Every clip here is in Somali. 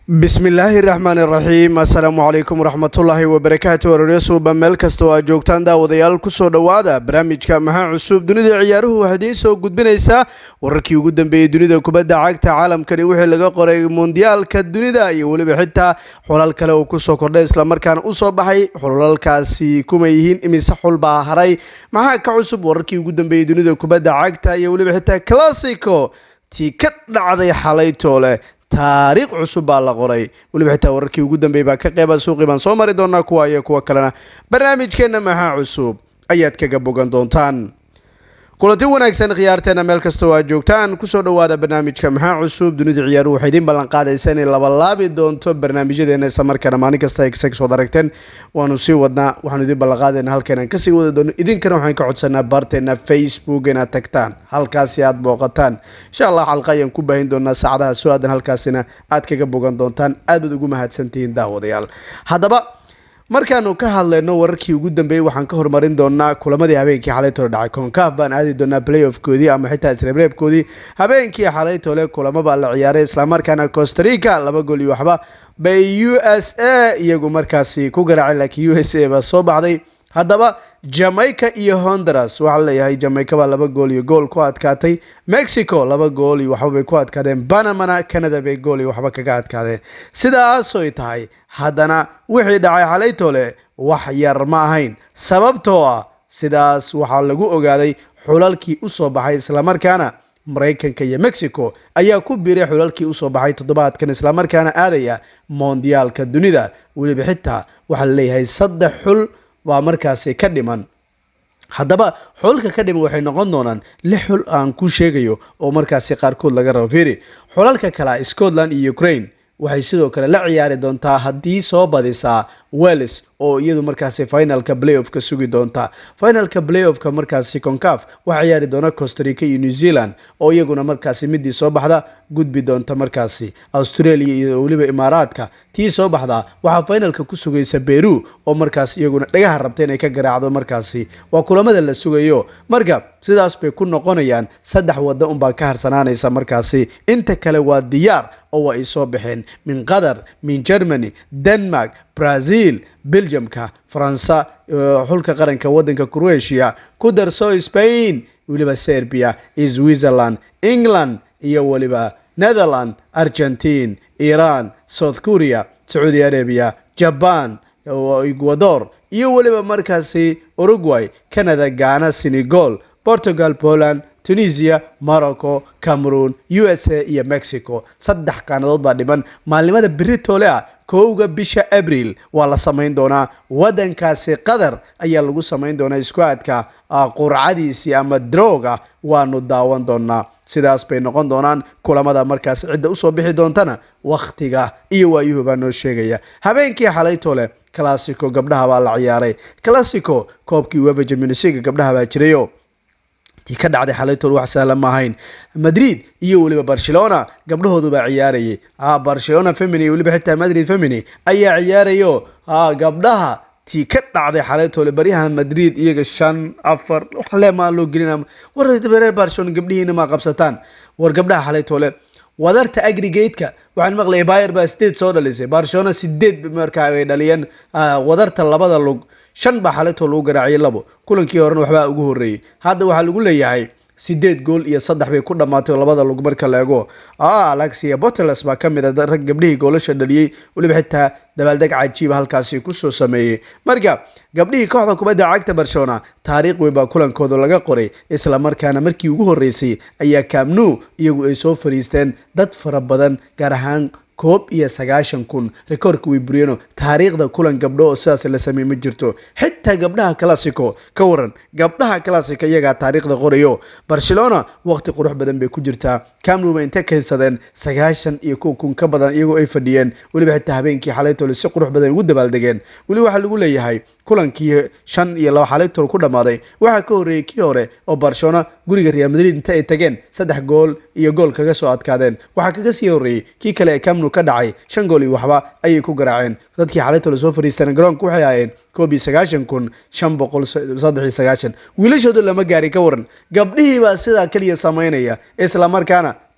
bismillaahi raxmaani raxiim assalaamu calaykum waraxmatullaahi wabarakaatu wararyosuuba meel kasta oo aad joogtaan daawadayaal kusoo dhowaada barnaamijka maxaa cusub dunida ciyaaruhu waxay idiin soo gudbinaysaa wararkii ugu dambeeyey dunida kubadda cagta caalamkani wixii laga qoray mondiyaalka dunida iyo weliba xitaa xulal kale uu kusoo kordhay islamarkaana usoo baxay xulalkaasi kuma yihiin imise xul baa haray maxaa ka cusub wararkii ugu dambeeyey dunida kubadda cagta iyo weliba xitaa classico tii ka dhacday xalay toole taariikh cusub baa la qoray weliba xitaa wararkii ugu dambeeyey baa ka qeyba suuqii baan soo mari doonaa kuwa iyo kuwa kalena barnaamijkeenna maxaa cusub ayaad kaga bogan doontaan kulanti wanaagsan khiyaarteena meel kastoo aad joogtaan kusoo dhowaada barnaamijka maxaa cusub dunida ciyaaruhu waxay idiin ballan qaadaysa inay labalaabi doonto barnaamijyadeena islamarkaana maalin kasta exex wad aragteen waanu sii wadnaa waxaanu idiin ballan qaadayna halkeenaan kasii wada doono idinkana waxaan ka codsanaa baarteena facebook inaad tagtaan halkaasi aad booqataan insha allah xalqa ayaan ku baahin doonaa saacadaha soo aadan halkaasina aad kaga bogan doontaan aad baad ugu mahadsantihiin daawadayaal haddaba markaanu ka hadlayno wararkii ugu dambeeyey waxaan ka horumarin doonaa kulamadii habeenkii xalay tole dhacay konkaaf baan aadi doonaa playoffkoodii ama xitaa isreebreebkoodii habeenkii xalay tole kulamo baa la ciyaaray islamarkaana costarica laba gool iyo waxba bay u s a iyagu markaasi ku garaacay laakiin u s a baa soo baxday haddaba jamaica iyo honduras waxaa leeyahay jamaica baa laba gool iyo gool ku adkaatay mexico laba gool iyo waxba bay ku adkaadeen banamana canada bay gool iyo waxba kaga adkaadeen sidaasoy tahay haddana wixii dhacay xalay tole wax yar ma ahayn sababtoo ah sidaas waxaa lagu ogaaday xulalkii usoo baxay islamarkaana maraykanka iyo mexico ayaa ku biiray xulalkii usoo baxay toddobaadkan islamarkaana aadaya mondiyaalka dunida weliba xitaa waxaa laleeyahay saddex xul baa markaasi ka dhiman haddaba xulalka ka dhiman waxay noqon doonaan lix xul aan ku sheegayo oo markaasi qaarkood laga rabo fiiri xulalka kale scotland iyo ukraine waxay sidoo kale la ciyaari doontaa haddii soo badisaa wells oo iyadu markaasi finalka playoffka sugi doonta finalka playoffka markaasi concaf waxaa ciyaari doona costarica iyo new zealand oo iyaguna markaasi midii soo baxda gudbi doonta markaasi australia iyo weliba imaaraadka tii soo baxda waxaa finalka ku sugaysa beru oo markaas iyaguna dhagaha rabta inay ka garaacdo markaasi waa kulamada la sugayo marka sidaas bay ku noqonayaan saddex wadda unbaa ka harsanaanaysa markaasi inta kale waa diyaar oo waa ay soo baxeen min qatar min germany denmark brazil belgiumka faransa xulka qaranka wadanka croatia ku darso spain weliba serbia switzerland england iyo weliba netherland argentine iran south korea sacuudi arabia jaban ecuador iyo weliba markaasi uruguay canada ghana senegal portugal poland tunisia morocco cameroon u s a iyo mexico saddex qaanadood baa dhiman maalnimada beri toole ah kowga bisha abril waa la samayn doonaa wadankaasi qatar ayaa lagu samayn doonaa isku-aadka qurcadiisii ama droga waanu daawan doonaa sidaas bay noqon doonaan kulamada markaas cidda usoo bixi doontana wakhtiga iyo waayuhu baa noo sheegaya habeenkii xalay tole classico gabdhaha baa la ciyaaray classico koobkii uefa champions league gabdhaha baa jirayo tii ka dhacday xalaytool wax sahlan ma ahayn madrid iyo weliba barcelona gabdhahoodu baa ciyaarayay barcelona femini weliba xitaa madrid femini ayaa ciyaarayo gabdhaha tii ka dhacday xalaytoole baryaha madrid iyaga shan afar waxle maa loo gelina war reer barcelona gabdhihiina maa qabsataan war gabdhaha xalaytoole wadarta agrigateka waxaan maqlayay bayer baa sideed soo dhalisay barcelona sideed markaa ay dhaliyeen wadarta labada lug shan baa xalaytoo lagu garaaciyay labo kulankii horena waxbaa ugu horreeyey hadda waxaa lagu leeyahay sideed gool iyo saddex bay ku dhammaatay labada lug marka la ego alexia boteles baa ka mid a rag gabdhihii goolasha dhaliyey weliba xitaa dabaaldeg cajiiba halkaasi kusoo sameeyey marka gabdhihii kooxda kubadda cagta barcelona taariikh weyn baa kulankooda laga qoray isla markaana markii ugu horreysay ayaa kaamnu iyagu ay soo fariisteen dad fara badan gaar ahaan koob iyo sagaashan kun rekoorka way buriyeno taariikhda kulan gabdho oo sidaas la sameey ma jirto xitaa gabdhaha classico ka waran gabdhaha classica iyagaa taariikhda qorayo barcelona waqti qurux badan bay ku jirtaa camnuba intay keensadeen sagaashan iyo kow kun ka badan iyagoo ay fadhiyeen weliba xitaa habeenkii xalaytole si qurux badan ugu dabaaldegeen weli waxaa lagu leeyahay kulankii shan iyo laba xalaytol ku dhammaaday waxaa ka horreeyey kii hore oo barcelona guriga real madrid inta ay tageen saddex gool iyo gool kaga soo adkaadeen waxaa kaga sii horreeyey kii kale ee camnu ka dhacay shan gool iyo waxba ayay ku garaaceen dadkii xalaytole soo fadhiisteen garoonka waxay ahaayeen koob iyo sagaashan kun shan boqol saddex iyo sagaashan wiilashooda lama gaarin ka waran gabdhihii baa sidaa keliya samaynaya isla markaana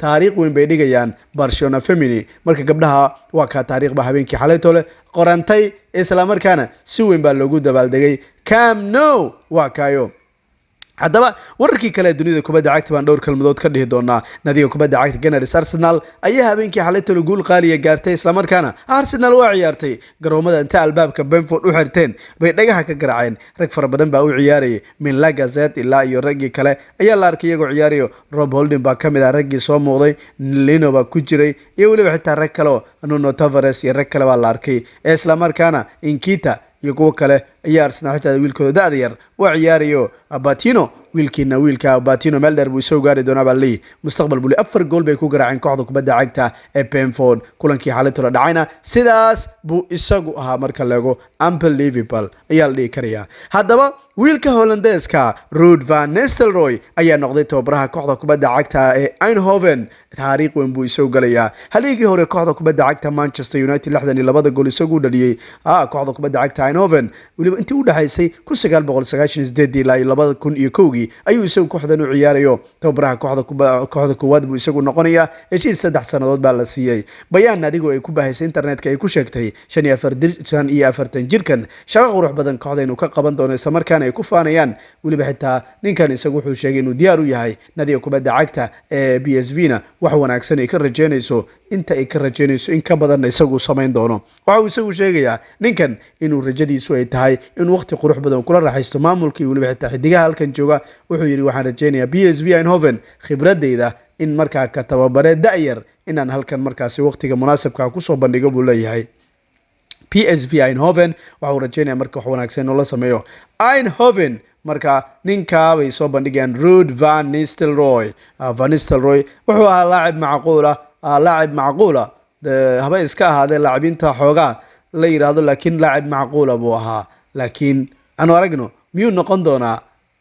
taariikh weyn bay dhigayaan barcelona femini marka gabdhaha waa kaa taariikhba habeenkii xalaytole qorantay islamarkaana si weyn baa loogu dabaaldegay cam no waa kaayo haddaba wararkii kale ee dunida kubadda cagta baan dhowr kalmadood ka dhihi doonaa nadiga kubadda cagta ganars arsenal ayaa habeenkii xalaytolo guul qaaliya gaartay islamarkaana arsenal waa ciyaartay garoomada inta albaabka benford u xirteen bay dhagaha ka garaaceen rag fara badan baa u ciyaarayay min lagazet ilaa iyo raggii kale ayaa la arkay iyagoo ciyaarayo rob holding baa ka mid ah raggii soo muuqday lino baa ku jiray iyo weliba xitaa rag kale oo nuno tavares iyo rag kale baa la arkay ee islamarkaana inkita iyo kuwo kale ayaa arsenal xitaa wiilkooda da-da yar waa ciyaarayo batino wiilkiina wiilka batino melder buu isoo gaari doonaa baa leeyihi mustaqbal buli afar gool bay ku garaaceen kooxda kubadda cagta ee benford kulankii xaalitula dhacayna sidaas buu isagu ahaa marka leego unbelievable ayaa la dhihi karayaa haddaba wiilka hollandeeska rud van nestelroy ayaa noqday tababaraha kooxda kubadda cagta ee einhoven taariikh weyn buu isoo galayaa haligii hore kooxda kubadda cagta manchester united lixdan iyo labada gool isagu dhaliyey kooxda kubadda cagta einhoven weliba intii u dhexaysay kun sagaal boqol sagaashan sideedii ilaa iyo labada kun iyo kowgii ayuu isagu kooxdan u ciyaarayo tababaraha kooxda kooxda koowaad buu isagu noqonayaa heshiis saddex sannadood baa la siiyey bayaan adigoo ay ku bahaysay internetka ay ku sheegtay shan iyo afartan iyo afartan jirkan shaqo qurux badan kooxda inuu ka qaban doono islamarkaana ay ku faanayaan weliba xitaa ninkan isagu wuxuu sheegay inuu diyaar u yahay nadiga kubadda cagta ee b s v na wax wanaagsan ay ka rajeynayso inta ay ka rajeynayso in ka badanna isagu samayn doono waxa uu isagu sheegayaa ninkan inuu rajadiisu ay tahay inuu waqti qurux badan kula raaxaysto maamulkii weliba xitaa xidigaha halkan jooga wuxuu yidhi waxaan rajeynayaa b s v einhoven khibradeyda in markaa ka tababare da-yar inaan halkan markaasi waqtiga munaasabka kusoo bandhigo buu leeyahay p s v einhoven waxa uu rajeynaya marka wax wanaagsan inuu la sameeyo einhoven marka ninkaa bay soo bandhigayaan rud van nistelroy van nistelroy wuxuu ahaa laacib macquula laacib macquula haba iska ahaadee laacibiinta xoogaa la yidhaahdo laakiin laacib macquula buu ahaa laakiin aanu aragno miyuu noqon doonaa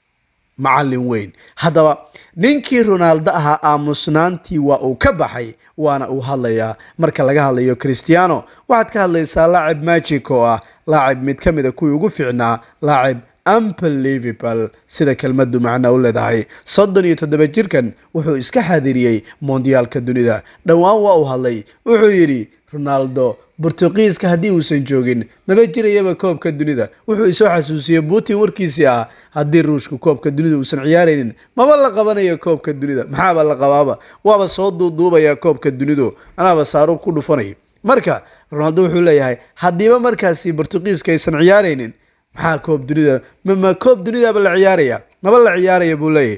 macallin weyn haddaba ninkii ronaaldo ahaa aamusnaantii waa uu ka baxay waana uu hadlayaa marka laga hadlayo christiano waxaad ka hadlaysaa laacib magic oo ah laacib mid ka mid a kuwii ugu fiicnaa laacib unbelievable sida kelmadu macna u leedahay soddon iyo toddoba jirkan wuxuu iska xaadiriyey mondiyaalka dunida dhowaan waa uu hadlay wuxuu yidhi ronaldo bortuqiiska haddii uusan joogin maba jirayaba koobka dunida wuxuu isoo xasuusiyey putin warkiisii ah haddii ruushka koobka dunida uusan ciyaaraynin maba la qabanayo koobka dunida maxaaba la qabaaba waaba soo duuduubaya koobka dunidu anaaba saaruuq ku dhufanay marka ronaldo wuxuu leeyahay haddiiba markaasi bortuqiiska aysan ciyaaraynin maxaa koob dunida mma koob dunidaba la ciyaaraya maba la ciyaaraya buu leeyahay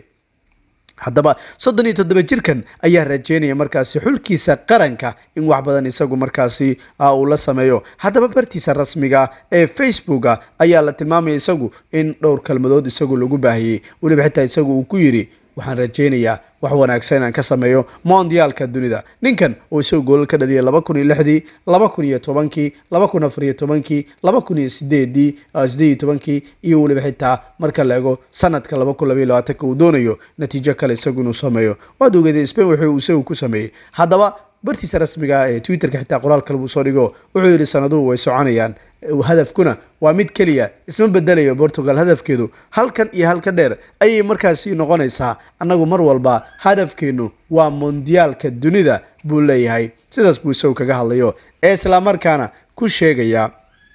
haddaba soddon iyo toddoba jirkan ayaa rajeynaya markaasi xulkiisa qaranka in wax badan isagu markaasi uu la sameeyo haddaba bartiisa rasmiga ee facebooka ayaa la tilmaamaya isagu in dhowr kalmadood isagu lagu baahiyey weliba xitaa isagu uu ku yidhi waxaan rajeynayaa wax wanaagsan inaan ka sameeyo mondiyaalka dunida ninkan uu isagu goolal ka dhaliyay laba kun iyo lixdii laba kun iyo tobankii laba kun afar iyo tobankii laba kun iyo sideedii sideed iyo tobankii iyo weliba xitaa marka la ego sanadka laba kun labaiyo labaatanka uu doonayo natiijo kale isagu inuu sameeyo waad ogeedeen spain wuxuu isagu ku sameeyey haddaba bartiisa rasmiga ee twitterka xitaa qoraal kale buu soo dhigo wuxuu yidhi sanaduhu way soconayaan hadafkuna waa mid keliya isma bedelayo portugal hadafkeedu halkan iyo halka dheer ayay markaasi noqonaysaa annagu mar walba hadafkeenu waa mondiyaalka dunida buu leeyahay sidaas buu isagu kaga hadlayo ee islamarkaana ku sheegaya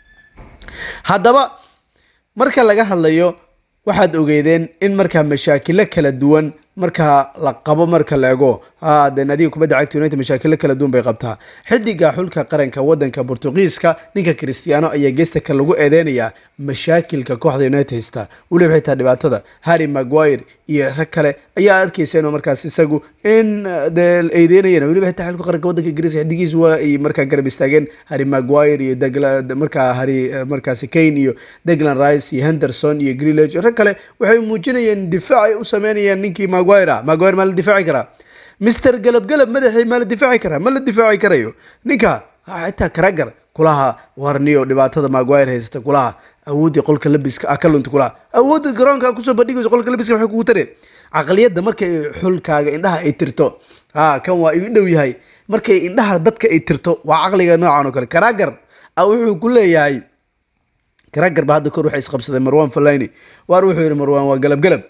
haddaba marka laga hadlayo waxaad ogeedeen in markaa mashaakilo kala duwan marka la qabo marka la ego de nadiga kubadda cagta united mashaakilo kala duwan bay qabtaa xidiga xulka qaranka wadanka bortugiiska ninka cristiano ayaa geesta ka lagu eedeynayaa mashaakilka kooxda united haysta weliba xitaa dhibaatada harry maguire iyo rag kale ayaa arkeysa inuu markaas isagu in de eedeynayeen weliba xitaa xulka qaranka wadanka ingiriiska xidigiisu waa ay markaa garab istaageen harry maguire iyo degla markaa harry markaasi kane iyo deglan rice iyo henderson iyo grillage rag kale waxay muujinayeen difaac ay u sameynayaan ninkii maguire maguire maa la difaaci karaa mister galabgalab madaxii maa la difaaci karaa ma la difaaci karayo ninka xitaa karagar kulaha warniyo dhibaatada maguire haysta kulaha awooddii qolka labiska ah ka lunta kulaha awoodda garoonka kusoo bandhigayso qolka labiska waxay kugu tare caqliyadda markay xulkaaga indhaha ay tirto ha kan waa igu dhow yahay markay indhaha dadka ay tirto waa caqliga noocan oo kale karagar wuxuu ku leeyahay karagar ba hadda kor waxay isqabsadeen marwan falayni waar wuxuu yidhi marwan waa galab galab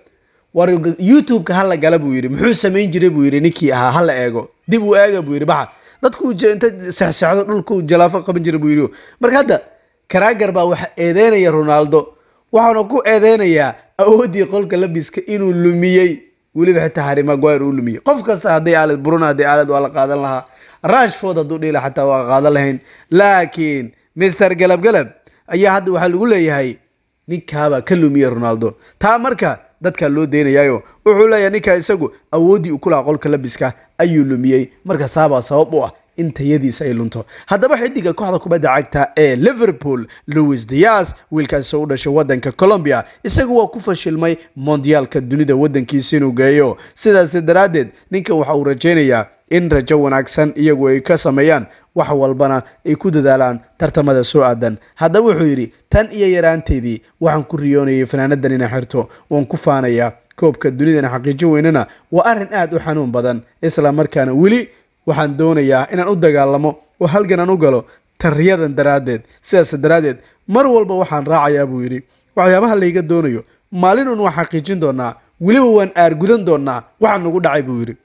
war youtube-ka hala gala buu yidhi muxuu samayn jiray buu yidhi ninkii ahaa hala eego dib u eega buu yidhi baxa dadku inta sexsexdo dhulku jalaafo qaban jiray buu yidhi marka hadda karaagar baa waxa eedeynaya ronaldo waxaana ku eedeynayaa awooddii qolka labiska inuu lumiyey weliba xitaa harry maguire uu lumiyey qof kasta hadday aalad bruno hadday aalad waa la qaadan lahaa rashford hadduu dhila xataa waa qaadan lahayn laakiin mister galab galab ayaa hadda waxaa lagu leeyahay ninkaabaa ka lumiyey ronaldo taa marka dadkaa loo deynayayo wuxuu leeyahay ninkaa isagu awooddii uu ku lahaa qolka labiska ayuu lumiyey marka saabaa sabab u ah in tayadiisa ay lunto haddaba xidiga kooxda kubadda cagta ee liverpool louis dias wiilkaasi u dhashay wadanka colombia isagu waa ku fashilmay mondiyaalka dunida wadankiisa inuu geeyo sidaas daraaddeed ninkan waxa uu rajaynayaa in rajo wanaagsan iyagu ay ka sameeyaan wax walbana ay ku dadaalaan tartamada soo aadan haddaba wuxuu yidhi tan iyo yaraanteedii waxaan ku riyoonayay fanaanadan ina xirto waan ku faanayaa koobka dunidana xaqiijin weynana waa arrin aad u xanuun badan isla markaana weli waxaan doonayaa inaan u dagaalamo oo halgan aan u galo tariyadan daraaddeed sidaas daraaddeed mar walba waxaan raacayaa buu yidhi waxyaabaha layga doonayo maalin un waan xaqiijin doonaa weliba waan aargudan doonaa waxaa nagu dhacay buu yidhi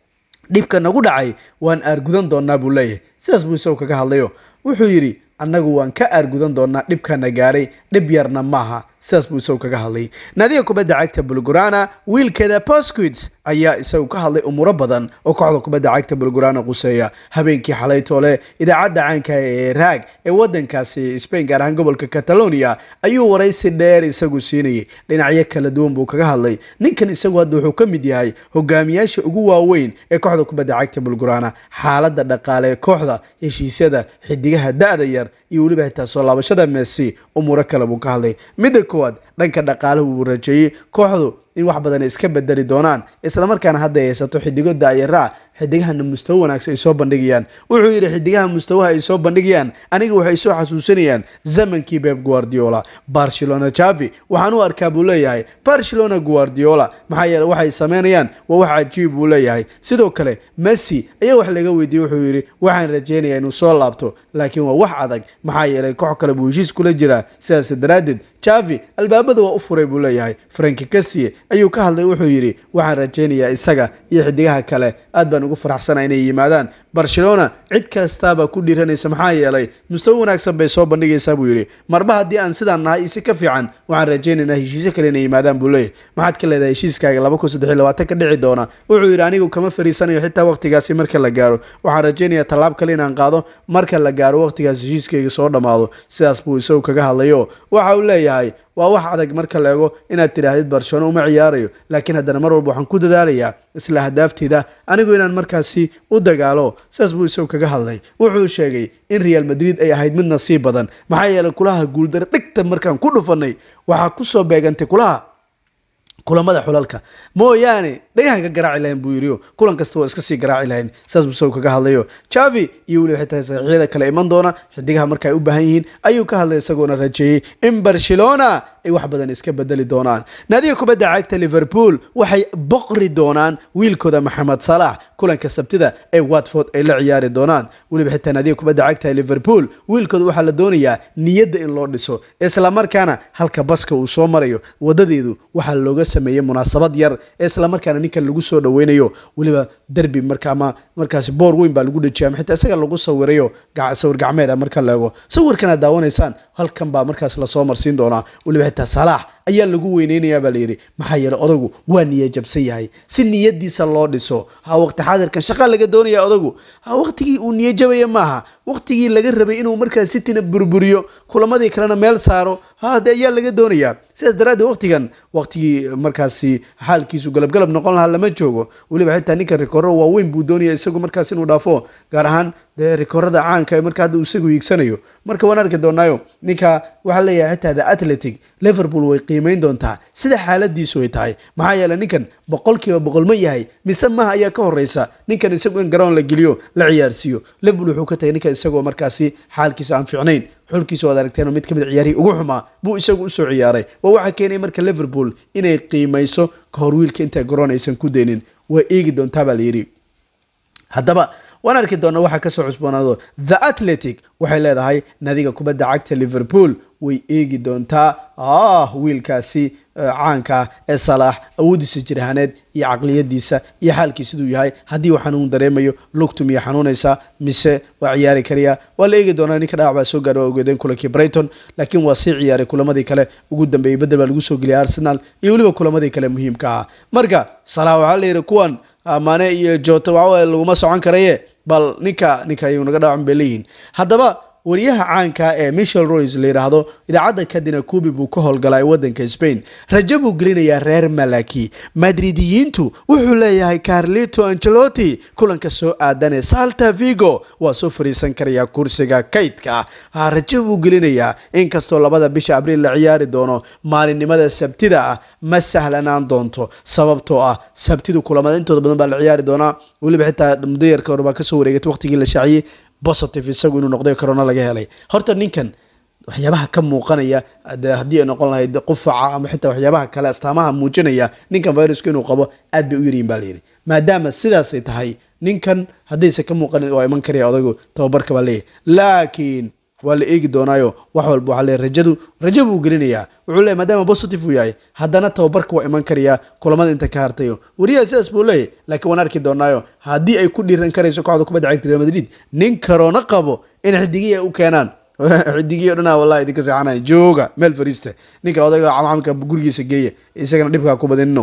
dhibka nagu dhacay waan aargudan doonaa buu leeyahay sidaas buu isagu kaga hadlayo wuxuu yidhi annagu waan ka aargudan doonaa dhibkana gaaray dhib yarna maaha sidaas buu isagu kaga hadlay naadiga kubadda cagta bulgurana wiilkeeda posquids ayaa isagu ka hadlay umuuro badan oo kooxda kubadda cagta bulgurana quseeya habeenkii xalay toole idaacadda caanka ee raag ee wadankaasi spain gaar ahaan gobolka catalonia ayuu waraysi dheer isagu siinayay dhinacyo kala duwan buu kaga hadlay ninkan isagu hadda wuxuu ka mid yahay hogaamiyaasha ugu waaweyn ee kooxda kubadda cagta bulgurana xaaladda dhaqaale ee kooxda heshiisyada xidigaha da-da yar iyo weliba xitaa soo laabashada messi umuuro kale buu ka hadlay midda koowaad dhanka dhaqaalahu wuu rajeeyey kooxdu in wax badan ay iska bedeli doonaan islamarkaana hadda ay haysato xidigo daayaraac xidigahana mustawo wanaagsan ay soo bandhigayaan wuxuu yidhi xidigaha mustawaha ay soo bandhigayaan aniga waxay soo xasuusinayaan zamankii beb guardiola barcelona javi waxaan u arkaa buu leeyahay barcelona guardiola maxaa yeele waxay sameynayaan waa wax cajiib buu leeyahay sidoo kale messi ayaa wax laga weydiiyey wuxuu yidhi waxaan rajeynayaa inuu soo laabto laakiin waa wax adag maxaa yeelay koox kale buu heshiis kula jiraa sidaas daraaddeed javi albaabada waa u furay buu leeyahay franki kasiye ayuu ka hadlay wuxuu yidhi waxaan rajeynayaa isaga iyo xidigaha kale aad baan ugu faraxsana inay yimaadaan barcelona cid kastaabaa ku dhiiranaysa maxaa yeelay mustawo wanaagsan bay soo bandhigaysaa buu yidhi marba haddii aan sidaan nahay isi ka fiican waxaan rajaynaynaa heshiisyo kale inay yimaadaan buu leeyahy maxaad ka leedahay heshiiskaaga laba kun saddex iyo labaatan ka dhici doona wuxuu yidhi anigu kama fariisanayo xitaa waqtigaasi marka la gaaro waxaan rajaynayaa tallaab kale inaan qaado marka la gaaro waqtigaas heshiiskayga soo dhammaado sidaas buu isagu kaga hadlayo waxa uu leeyahay waa wax adag marka la ego inaad tidhaahdid barcelona uma ciyaarayo laakiin haddana mar walba waxaan ku dadaalayaa isla ahdaafteeda anigu inaan markaasi u dagaalo sidaas buu isagu kaga hadlay wuxuu sheegay in real madrid ay ahayd mid nasiib badan maxaa yeelay kulaha guuldaro dhigta markaan ku dhufanay waxaa kusoo beegantay kulaha kulamada xulalka mooyaane dhagahan ka garaaci lahayn buu yidhi kulan kasta waa iska sii garaaci lahayn saas buu isagu kaga hadlayo javi iyo weliba xitaa saxiixyada kale iman doona xidigaha marka ay u baahan yihiin ayuu ka hadlay isagoona rajeeyey in barcelona ay wax badan iska bedeli doonaan naadiga kubadda cagta liverpool waxay boqri doonaan wiilkooda maxamed salax kulanka sabtida ee watford ay la ciyaari doonaan weliba xitaa naadiga kubadda cagta liverpool wiilkooda waxaa la doonayaa niyadda in loo dhiso islamarkaana halka baska uu soo marayo wadadeedu waxaa looga sameeyey munaasabad yar ee islamarkaana ninkan lagu soo dhaweynayo weliba derbi marka ama markaasi boor weyn baa lagu dhejiyay ama xitaa isaga lagu sawirayo sawir gacmeed marka la eego sawirkan aad daawanaysaan halkan baa markaas lasoo marsiin doonaa weliba xitaa salaax ayaa lagu weyneynayaa baa layidhi maxaa yeelay odagu waa niya jabsan yahay si niyadiisa loo dhiso ha waqti xaadirkan shaqaa laga doonaya odagu ha waqtigii uu niyo jabaya maaha waqtigii laga rabay inuu markaas sitina burburiyo kulamadii kalena meel saaro hade ayaa laga doonayaa sidaas daraaddeed waqtigan waqtigii markaasi xaalkiisu galabgalab noqon lahaa lama joogo weliba xitaa ninka rikooro waaweyn buu doonaya isagu markaas inuu dhaafo gaar ahaan dee rikoorada caanka ee marka hadda uu isagu hiigsanayo marka waan arki doonaayo ninka waxaa leeyahay xitaa the athletic liverpool way qiimeyn doontaa sida xaaladiisu ay tahay maxaa yeelay ninkan boqolkiiba boqol ma yahay mise maha ayaa ka horeysa ninkan isagu in garoon la geliyo la ciyaarsiiyo liverpool wuxuu ka tagay ninkan isagoo markaasi xaalkiisa aan fiicnayn xulkiisa waad aragteen mid ka mid ciyaarihii ugu xumaa buu isagu usoo ciyaaray waa waxaa keenay marka liverpool inay qiimayso ka hor wiilka inta garoon aysan ku deynin waa eegi doontaa baa layidhi haddaba waan arki doona waxaa kasoo cusboonaado the athletic waxay leedahay nadiga kubadda cagta liverpool way eegi doontaa ah wiilkaasi caanka ah ee salaax awoodiisa jirahaaneed iyo caqliyadiisa iyo xaalkii siduu yahay haddii uu xanuun dareemayo lugtu miya xanuunaysaa mise waa ciyaari kariya waa la eegi doonaa ninka dhaawac baa soo gaara waa ogeedeen kulankii brighton laakiin waa sii ciyaaray kulamadii kale ugu dambeeyey bedel baa lagu soo geliyay arsenal iyo weliba kulamadii kale muhiimka ah marka salaax waxaa la yidhi kuwan mane iyo jota waxawaye laguma socon karaye bal ninka ninka ayuu naga dhaawacan bay leeyihiin haddaba wariyaha caanka ee michel roys la yidhaahdo idaacadda kadina kubi buu ka howlgalay waddanka spain rajo buu gelinayaa reer malaki madridiyiintu wuxuu leeyahay carlito angelotti kulanka soo aadanee salta vigo waa soo fariisan karayaa kursiga kaydka ah rajo buu gelinayaa inkastoo labada bisha abriil la ciyaari doono maalinimada sabtida ah ma sahlanaan doonto sababtoo ah sabtidu kulamada intooda badan baa la ciyaari doonaa weliba xitaa mudayarka hore baa kasoo wareegatay waqtigii la shaaciyey positive isagu inuu noqday corona laga helay horta ninkan waxyaabaha ka muuqanaya haddii ay noqon lahayd qufaca ama xitaa waxyaabaha kale astaamaha muujinaya ninkan viruska inuu qabo aad bay u yaryihin baa layidhi maadaama sidaasay tahay ninkan haddayse ka muuqanin waa iman karaya odaygu tababarka baa leeyahy laakiin waa la eegi doonaayo wax walba waxaa leeyahy rajadu rajo buu gelinayaa wuxuu leeyahy maadaama positive uu yahay haddana tababarka waa iman karayaa kulamada inta ka hartayo wariyaha sidaas buu leeyahy laakiin waan arki doonaayo haddii ay ku dhiiran karayso kooxda kubadda cagta real madrid nin karoona qabo in xidigiya u keenaan xidigiyo dhanaa wallahi idinka seexanaya jooga meel fariista ninka odayga camcamka gurigiisa geeya isagana dhibkaa ku badinino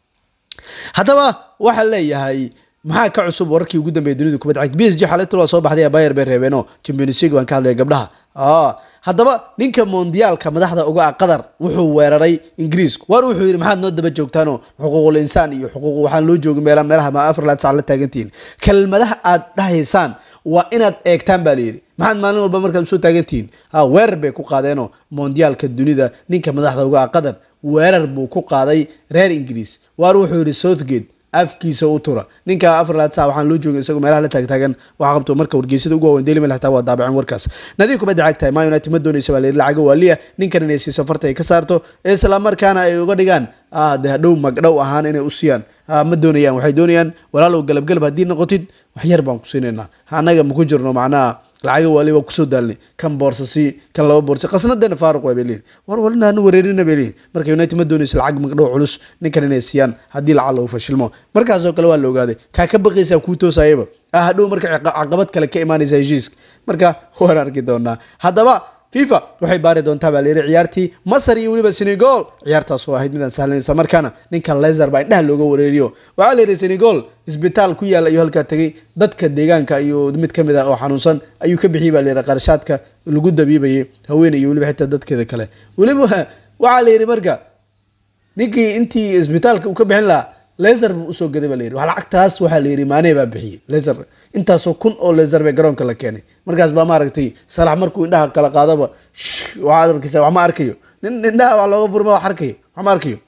haddaba waxaa leeyahay maxaa ka cusub wararkii ugu dambeeyay dunida kubadda cagta b s g xalaytul waa soo baxday bayer bay reebeeno champions league baan ka hadlaya gabdhaha haddaba ninka mondiyaalka madaxda uga ah qatar wuxuu weeraray ingiriisku waar wuxuu yidhi maxaad noo daba joogtaanoo xuquuqul insaan iyo xuquuq waxaan loo joogin meela meelaha ma afar laad sac la taagantihiin kelmadaha aad dhahaysaan waa inaad eegtaan baa layidhi maxaad maalin walba markaad usoo taagantihiin ha weerar bay ku qaadeenoo mondiyaalka dunida ninka madaxda uga ah qatar weerar buu ku qaaday reer ingiriis waar wuxuu yidhi southgate afkiisa u tura ninka afar laad sac waxaan loo joogin isagoo meelaha la taagtaagan waxa qabto marka wargeysada ugu waaweyn daily mail xitaa waa daabaceen warkaas nadiif kubadda cagtahay man united ma doonaysa baa layidhi lacago waaliya ninkan inay siiso farta ay ka saarto isla markaana ay uga dhigaan de hadhow magdhow ahaan inay u siiyaan ma doonayaan waxay doonayaan walaalow galabgalab haddii noqotid wax yar baan ku siinaynaa annaga maku jirno macnaha lacaga waali waa kusoo daalnay kan boorsasi kan laba boorsi qasnadeena faaruq waa bay leeyihin war walina hanu wareerina bay leeyihin marka united ma doonayso lacag magdhow culus ninkan inay siiyaan haddii lacag lagu fashilmo markaasoo kale waa la ogaaday kaa ka baqaysaa kuu toosayaba ah hadhow marka caqabad kale ka imaanaysa heshiiska marka waan arki doonaa haddaba fifa waxay baari doontaa baa layidhi ciyaartii masar iyo weliba senegal ciyaartaas oo ahayd midaan sahlanaysa markaana ninkan lezer baa indhaha looga wareeriyo waxaa la yidhi senegal isbitaal ku yaalla ayuu halkaa tegey dadka deegaanka iyo mid ka mid ah oo xanuunsan ayuu ka bixiyey baa layidhi qarashaadka lagu dabiibayay haweeney iyo weliba xitaa dadkeeda kale weliba waxaa la yidhi marka ninkii intii isbitaalka uu ka bixin lahaa lezer buu usoo gaday baa layidhi wax lacagtaas waxaa la yidhi maanee baa bixiyey lezer intaasoo kun oo lezer bay garoonka la keenay markaas baa maaragtay salax markuu indhaha kala qaadaba waxaad arkaysa wax ma arkayo nin indhaha wax looga furma wax arkayo wax ma arkayo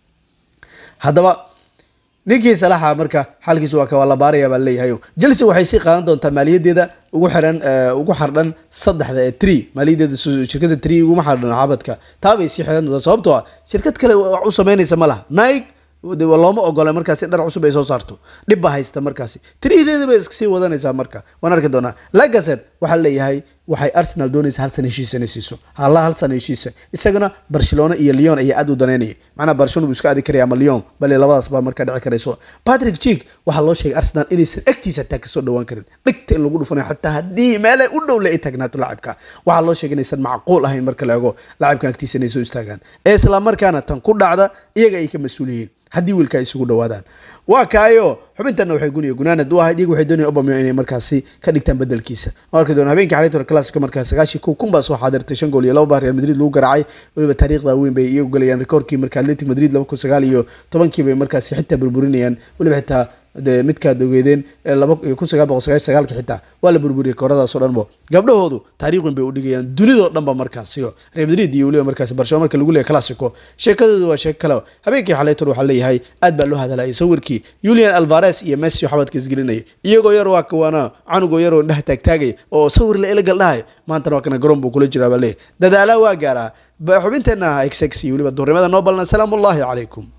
haddaba ninkii salaxa marka xaalkiisa waa waa la baaraya baa leeyahay chelsea waxay sii qaadan doontaa maaliyadeeda ugu xiran ugu xardhan saddexda ee tree maaliyadeeda shirkadda tree uguma xardhan xabadka taa bay sii xiran doontaa sababtoo ah shirkad kale wax u samaynaysa ma laha nike looma ogola markaasi dhar cusub ay soo saarto dhib baa haysta markaasi tirideeda bay iska sii wadanaysaa marka waan arki doonaa lagaset waxaa leeyahay waxay arsenal doonaysa hal sana heshiisa inay siiso halla hal sana heshiisa isagana barcelona iyo leon ayaa aad u danaynayay macnaha barcelona buu iska aadi karaya ama leon bale labadaas baa markaa dhici karayso patrick jig waxaa loo sheegay arsenal inaysan agtiisa taa kasoo dhawaan karin dhigta in lagu dhufanayo xataa haddii meelay u dhow le ay taagnaato lacabka waxaa loo sheegay inaysan macquul ahayn marka la ego lacabkan agtiisa inay soo istaagaan ee isla markaana tan ku dhacda iyaga ay ka mas-uul yihiin haddii wiilka ay isugu dhawaadaan waa kaayo xubintanna waxay guniya gunaanad u ahayd iyagu waxay doonayaan obamio inay markaasi ka dhigtaan bedelkiisa waan arki doona habeenkii xalaytor classico markaa sagaashii kow kun baa soo xaadirtay shan gool iyo laba baa real madrid lagu garaacay weliba taariikhda weyn bay iyagu galayaan rikoorkii marka atletic madrid laba kun sagaal iyo tobankii bay markaasi xitaa burburinayaan weliba xitaa de midkaad ogeedeen laba kun sagaal boqol sagaashan sagaalki xitaa waa la burburiyay kooradaas oo dhan bo gabdhahoodu taariikh weyn bay udhigayaan dunidoo dhan ba markaasi real madrid iyo weliba markaasi barcelona marka lagu leeyahay classico sheekadoodu waa sheeko kale habeenkii xalaytor waxaa leeyahay aad baa loo hadalaya sawirkii julian alvares iyo messi oo xabadka isgelinaya iyagoo yar waa kawaana canugoo yaroo indhaha taagtaagaya oo sawir la ilagal dhahay maantana waa kana garoon buu kula jiraa baa leeyahay dadaalaa waa gaaraa xubinteenna xx iyo weliba duurnimada noo balna salaamu ullahi calaykum